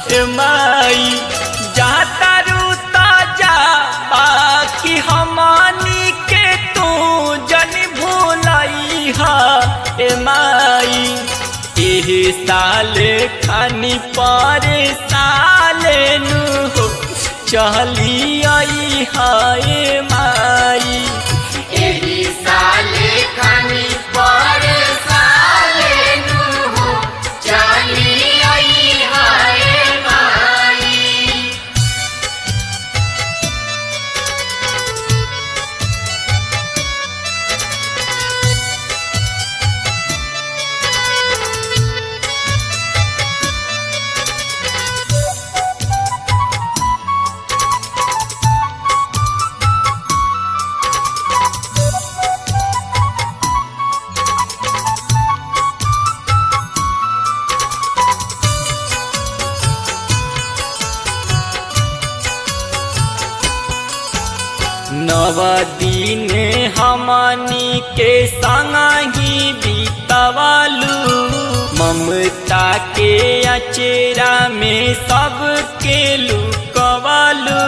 ए माई जाता रूता जा बाकी हमनी के तू जन भूलई हा ए माई एही साल खानी पर साल नु हो चली आई हाय माई एही साले खानी पर साले नु हो चली आई हाय माई नव दिन हमनी के संगी बीतवालू ममता के अचेरा में सबके लुकवालू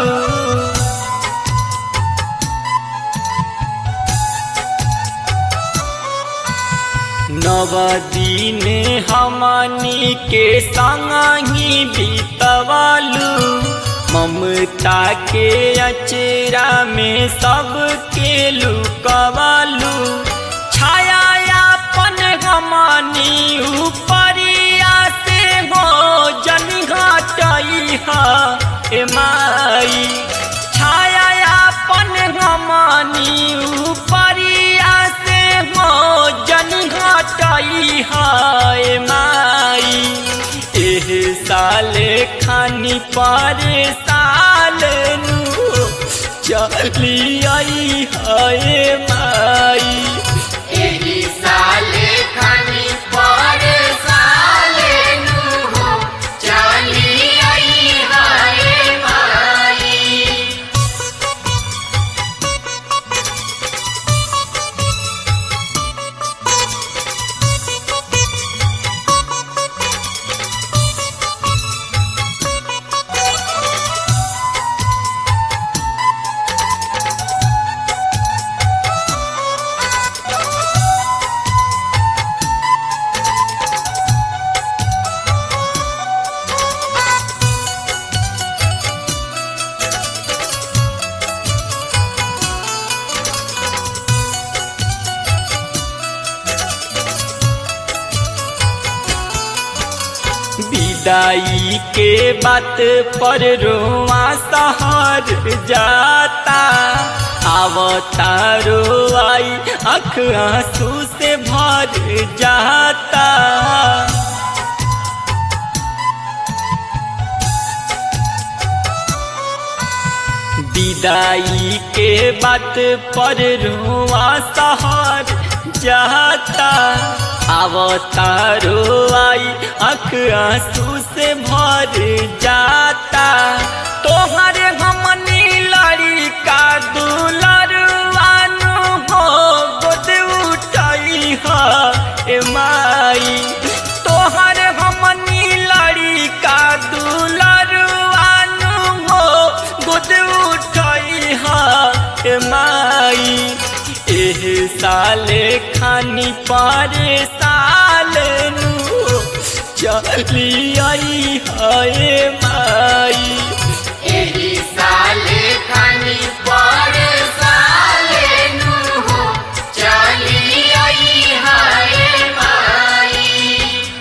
नव दिन हमनी के संगी बीतवालू ममता के अचेरा में सबके लुकवालू छाया अपन हमनी ऊपरिया से हो जन घटई हा ए माई छाया अपन हमनी ऊपरिया से हो जन घटई हा ए माई एह साल खानी पर साल नु चली आई हाय माई एही साले खानी पर साले नु हो चली आई हाय माई विदाई के बात पर रोआ सहर जाता आवता रोआई अख आंसू से भर जाता विदाई के बात पर रोआ सहर जाता आवता रोआई अख आंसू से भर जाता तोहर हमनी लड़ी का दुलरवानु हो गोद उठाई हा ए माई तोहर हमनी लड़ी का दुलरवानु हो गोद उठाई हा ए माई एह साले खानी पारे साल नु चली आई हाय माई एही साले खानी पर साले नु हो चली आई हाय माई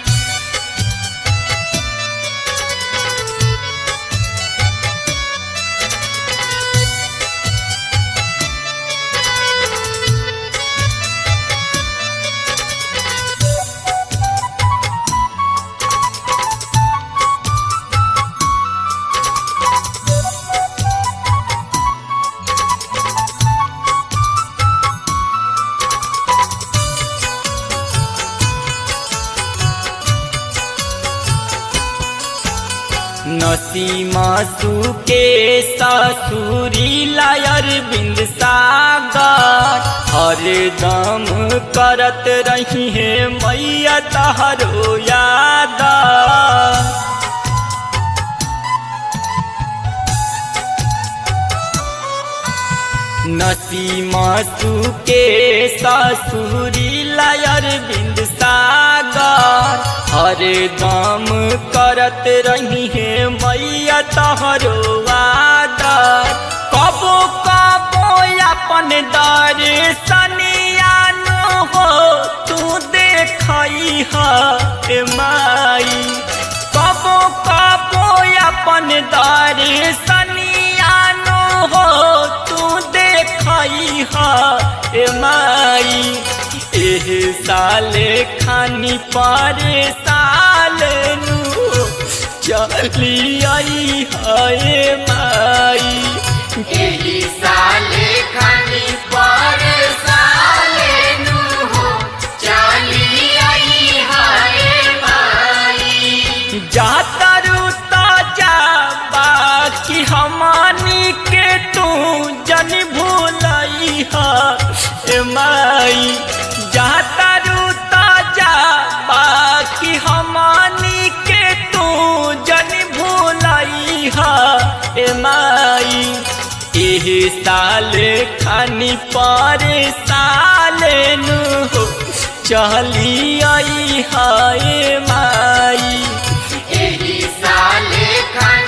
नसीमासु के ससुरी लायर बिंद सागर हरदम करत रही है मैया तहरो याद नसीमसु के ससुरी लायर बिंद सागर हर दम करत रही है मैया तहरो आदर कबो कबो अपन दर्शनियान हो तू देखई है माई कबो कबो अपन दर्शनियान हो तू देखई है माई एह साल खानी पर साल नु चली आई है माई एही साले खानी पर साले नु हो चली आई हाय माई जातरू ताजा बाकी हमानी के तू जन भूलई है माई जातरू ताजा बाकी हमानी के तू जन भूलई है माई एह साल खानी पर साल नु चली आई हाय माई एही साले खानी